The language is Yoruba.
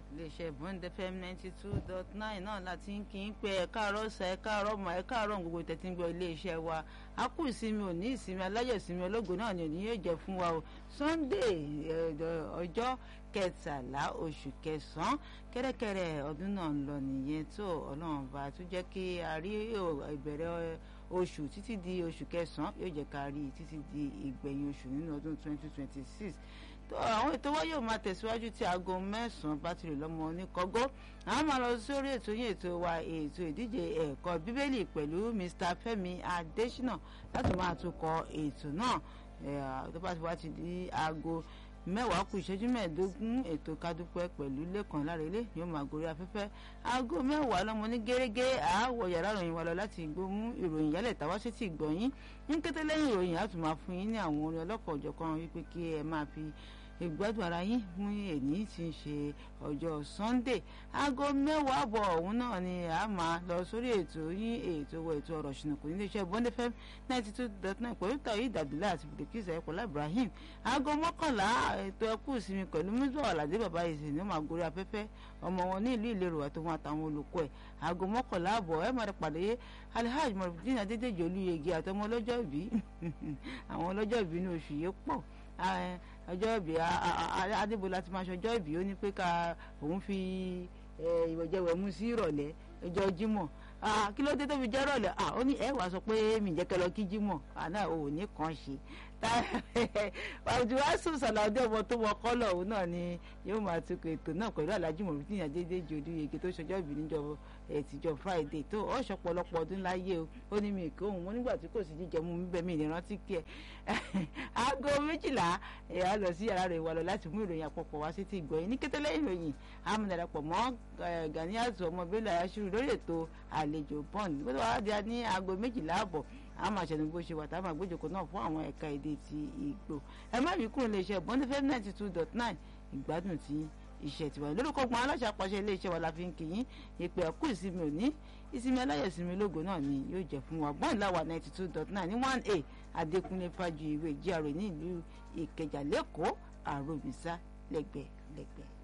iléeṣẹ́ bond fm ninety two dot nine náà láti ń kí n pé ẹ káàárọ̀ ọ̀sà ẹ káàárọ̀ ọmọ ẹ káàárọ̀ gbogbo tẹ̀tí ń gbọ́ iléeṣẹ́ wa a kú ìsinmi òní ìsinmi aláyọ̀ ìsinmi ológo náà ni òní yóò jẹ́ fún wa o sunday ọjọ́ kẹtàlá oṣù kẹsàn-án kẹ́rẹ́kẹ́rẹ́ ọdún náà ń lọ nìyẹn tó ọlọ́run bá tún jẹ́ kí a rí ìbẹ̀rẹ̀ oṣù títí di oṣù kẹsàn-án yóò jẹ́ ká rí títí di ìgbẹ̀yìn oṣù nínú ọdún twenty twenty six tó àwọn ètò wa yóò máa tẹ̀síwájú tí aago mẹ́sàn-án bá ti rè lọ́mọ oníkọ́gó àwọn máa lọ sórí ètò yín ètò wa ètò ìdíje ẹ̀kọ́ bíbélì pẹ̀lú Mr. Fẹ́mi Adésínà láti máa tukọ̀ ètò náà tó bá ti wá ti di aago mẹ́wàá kù ìṣẹ́jú mẹ́ẹ̀ẹ́dógún ètò kádúpẹ́ pẹ̀lú lẹ́kàn lárẹ́lẹ́ yóò máa gorí afẹ́fẹ́ aago mẹ́wàá lọ́mọ ní gẹ́gẹ́ àáwọ̀ yàrá ìròyìn wa lọ láti gbóhùn ìròyìn yálẹ̀ tàwa ṣe ti gbọ̀nyìn ní kété lẹ́yìn ìròyìn á tún máa fún yín ní àwọn orin ọlọ́kọ̀ ọ̀jọ̀kan wípé kí ẹ máa fi ìgbádùn ara yín fún èní tí ń ṣe ọjọ́ Sunday aago mẹ́wàá àbọ̀ ọ̀hún náà ni a máa lọ sórí ètò yín ètò wọ ètò ọ̀rọ̀ ṣùnùkùn nílé iṣẹ́ Bond FM ninety two dot nine pẹ̀lú tàyí ìdàbílẹ̀ àti bìlẹ̀kìsà ẹ̀kọ́lá Ibrahim aago mọ́kànlá ètò ẹkú ìsinmi pẹ̀lú mísọ̀ àlàdé bàbá ìsìn ní ó máa gorí afẹ́fẹ́ ọmọ wọn ní ìlú ìlérò àtòwọn àtàwọn olùkọ́ ẹ̀ aago mọ́kànlá àbọ̀ ẹ̀ máa pàdé Alhaji Mọ̀rọ̀dín Adédèjì Olúyẹgẹ àtọmọ ọlọ́jọ́ ìbí àwọn ọlọ́jọ́ ìbí ní oṣù yìí pọ̀ ọjọ́ ìbí adébólà ti máa ṣọjọ́ ìbí ó ní pé ká òun fi ìwẹ̀jẹ̀wẹ̀ mú sí ìrọ̀lẹ́ ọjọ́ jímọ̀ kí ló dé tó fi jẹ́ ìrọ̀lẹ́ ó ní ẹ wàá sọ pé mi jẹ́ kẹ́ lọ kí jímọ̀ àná ò ní kàn ṣe wàjúwàsù sàlàdé ọmọ tó wọ kọ́lọ̀ òun náà ni yóò máa tukọ̀ ètò náà pẹ̀lú alájú mọ̀rútì àdédé jòdú yege tó ṣọjọ́ ìbí níjọ ẹ̀tìjọ friday tó ọ̀ṣọ́ pọ̀lọpọ̀ ọdún láyé o ó ní mi kó òun mo nígbà tí kò sí jíjẹ mú mi bẹ́ẹ̀ mi ní rántí kí ẹ aago méjìlá ẹ̀ á lọ sí yàrá rẹ̀ wà lọ láti mú ìròyìn àpapọ̀ wá sí ti gbọ́ yín ní kété lẹ́yìn ìròyìn àmúdarapọ̀ mọ́ Ganiatu ọmọ Bello Ayashuru lórí ètò àlejò bond gbọ́dọ̀ wá di ní aago méjìlá àbọ̀ a máa ṣẹ̀nu bó ṣe wà tá a máa gbójókòó náà fún àwọn ẹ̀ka èdè ti Ìgbò ẹ má bí kúrò iléeṣẹ́ Bond FM ninety two dot nine ìgbádùn tí iṣẹ́ tiwa lórúkọ gbọ́n aláṣà pàṣẹ iléeṣẹ́ wa la fi ń kí yín ìpè ẹ̀kú ìsinmi òní ìsinmi aláyọ̀ ìsinmi lógo náà ni yóò jẹ́ fún wa bọ́ọ̀n láwa ninety two dot nine ní one a Adékúnlé Fájuyìwé GRA ní ìlú Ìkẹjà lẹ́kọ̀ọ́ àròbísà lẹ́gbẹ̀ẹ́ lẹ́gbẹ̀ẹ́.